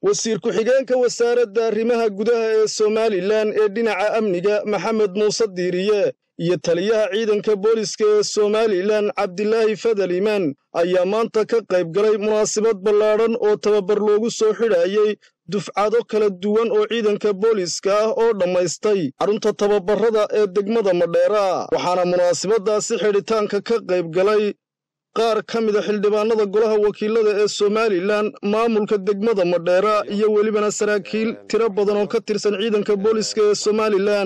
wasiir ku-xigeenka wasaaradda arrimaha gudaha ee somalilan ee dhinaca amniga maxamed muuse diiriye iyo taliyaha ciidanka booliska ee somalilan cabdilaahi fadal iimaan ayaa maanta ka qayb galay munaasabad ballaadhan oo tababar loogu soo xidhaayey dufcado kala duwan oo ciidanka booliska ah oo dhammaystay xarunta tababarrada ee degmada madheera waxaana munaasabaddaasi xidhitaanka ka qayb galay qaar ka mida xildhibaanada golaha wakiilada ee somalilan maamulka degmada madheera iyo welibana saraakiil tiro badan oo ka tirsan ciidanka booliska ee somalilan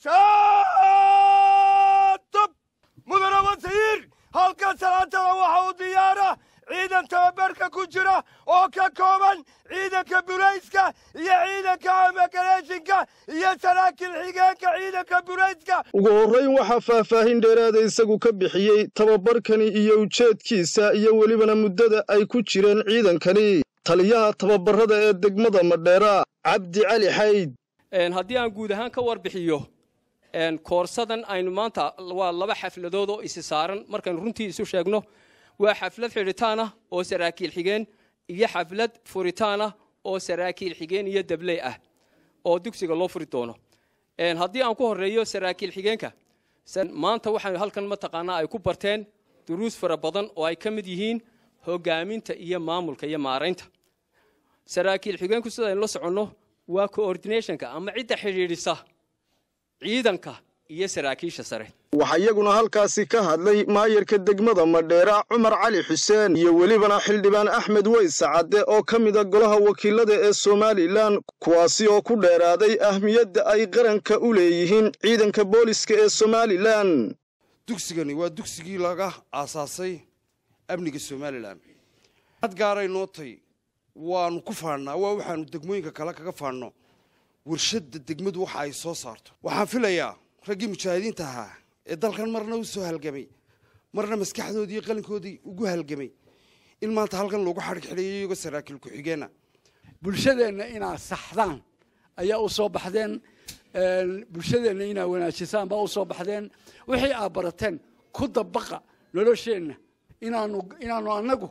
mudane wasiir halkan salaantada waxa uu diyaara ciidan tababarka ku jira oo ka kooban ciidanka bulayska iyo ciidanka amagareeshinka iyo saraakiil xigeenka ciidanka bulayska ugu horrayn waxaa faahfaahin dheeraada isagu ka bixiyey tababarkani iyo ujeedkiisa iyo welibana muddada ay ku jireen ciidankani taliyaha tababarrada ee degmada madheera cabdi cali xayd haddii aan guud ahaan ka warbixiyo koorsadan aynu maanta waa laba xafladood oo isi saaran markaynu runtii isu sheegno waa xaflad xidhitaan ah oo saraakiil xigeen iyo xaflad furitaan ah oo saraakiil xigeen iyo dabley ah oo dugsiga loo furi doono haddii aan ku horeeyo saraakiil xigeenka maanta waxaan halkan mataqaanaa ay ku barteen duruus fara badan oo ay ka mid yihiin hogaaminta iyo maamulka iyo maaraynta saraakiil xigeenku sidaynu la soconno waa coordinationka ama cidda xidhiidhisa ciidanka iyo saraakiisha sare waxaa iyaguna halkaasi ka hadlay maayarka degmada madheera cumar cali xuseen iyo welibana xildhibaan axmed weyse cadde oo ka mida golaha wakiilada ee somalilan kuwaasi oo ku dheeraaday ahmiyadda ay qaranka u leeyihiin ciidanka booliska ee somalilan dugsigani waa dugsigii laga aasaasay amniga somalilan had gaaray nootay waanu ku faannaa waa waxaanu degmooyinka kale kaga faanno warshadda degmadu waxa ay soo saarto waxaan filayaa raggii mujaahidiinta ahaa ee dalkan marna u soo halgamay marna maskaxdoodii iyo qalinkoodii ugu halgamay in maanta halkan loogu xadhig xidhayo iyagoo saraakiil ku-xigeenna bulshadeenna inaad saxdaan ayaa u soo baxdeen bulshadeenna inaad wanaajisaan baa u soo baxdeen wixii aad barateen ku dabaqa nolosheenna inaanu inaanu annagu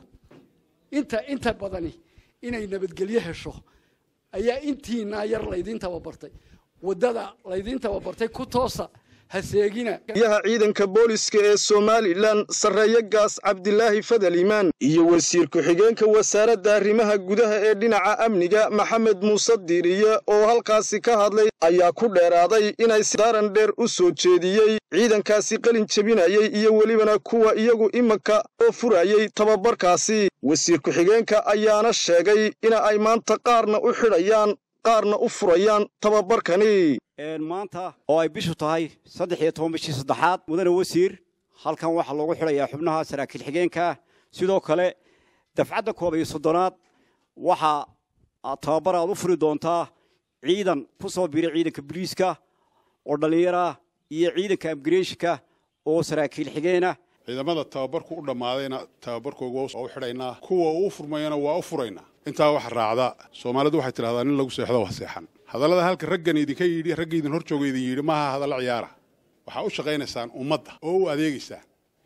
inta inta badani inay nabadgelyo hesho ayaa intiinaa yar laydiin tababartay waddada laydiin tababartay ku toosa ha seegina yaha ciidanka booliska ee somalilan sarreeye gaas cabdilaahi fadal iimaan iyo wasiir ku-xigeenka wasaaradda arrimaha gudaha ee dhinaca amniga maxamed muuse diiriye oo halkaasi ka hadlay ayaa ku dheeraaday inay sidaaran dheer u soo jeediyey ciidankaasi qalin jebinayey iyo welibana kuwa iyagu iminka oo furayey tababarkaasi wasiir ku-xigeenka ayaana sheegay ina ay maanta qaarna u xidhayaan qaarna u furayaan tababarkani maanta oo ay bishu tahay saddex iyo toban bishii saddexaad mudane wasiir halkan waxaa loogu xidhayaa xubnaha saraakiil xigeenkaa sidoo kale dafcadda koob iyo soddonaad waxaa tababar aad u furi doontaa ciidan ku soo biiray ciidanka boliiska oo dhallinyarah iyo ciidanka amgareeshinka oo saraakiil xigeenah ciidamada tababarku u dhammaadayna tababarkooga waa u xidhaynaa kuwa uu furmayana waa u furaynaa intaa waxa raacda soomaalidu waxay tidhahdaa nin lagu seexdo waa seexan hadallada halka raggan idinka yidhi ragga idin hor jooga idin yidhi maaha hadallo ciyaara waxaa u shaqaynaysaan ummadda oo u adeegaysaan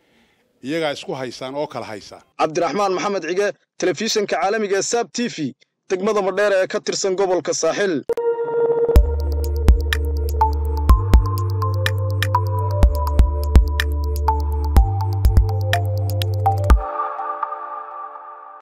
iyagaa isku haysaan oo kala haysaan cabdiraxmaan maxamed cige telefishinka caalamiga ee saab t v degmada madheera ee ka tirsan gobolka saaxil